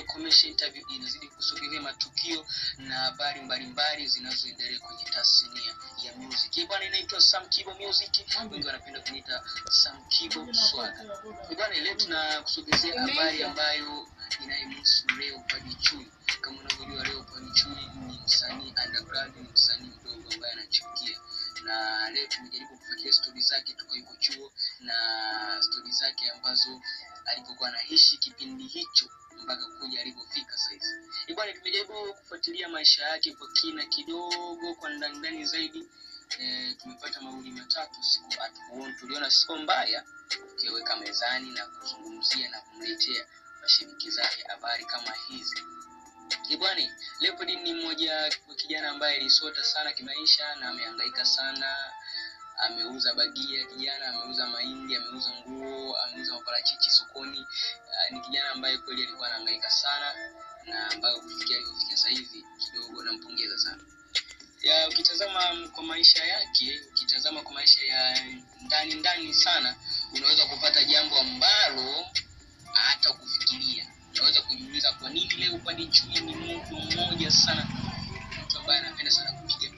Commercial Interview inazidi kusogelea matukio na habari mbalimbali zinazoendelea kwenye tasnia ya music. Eh, bwana inaitwa Sam Kibo Music. Wengi wanapenda kuniita Sam Kibo Swagger. Eh, bwana leo tunakusogezea habari ambayo inayemhusu Leopard Chui. Kama unavyojua Leopard Chui ni msanii underground, ni msanii mdogo ambaye anachipukia na leo tumejaribu kufuatilia stori zake toka yuko chuo na stori zake ambazo alipokuwa anaishi kipindi hicho mpaka kuja alipofika saizi. Eh, bwana tumejaribu kufuatilia maisha yake kwa kina kidogo, kwa ndani ndani zaidi. E, tumepata mawili matatu, siku hatukuona, tuliona sio mbaya ukiweka mezani na kuzungumzia na kumletea mashabiki zake habari kama hizi. Eh, bwana Leopard ni mmoja wa kijana ambaye alisota sana kimaisha na amehangaika sana ameuza bagia kijana ameuza mahindi ameuza nguo ameuza maparachichi sokoni uh, ni kijana ambaye kweli alikuwa anahangaika sana na ambayo kufikia alivyofikia sasa hivi kidogo nampongeza sana ya ukitazama kwa maisha yake ukitazama kwa maisha ya ndani ndani sana unaweza kupata jambo ambalo hata kufikiria unaweza kujiuliza kwa nini leo upande chui ni mtu mmoja sana mtu ambaye anapenda sana kupiga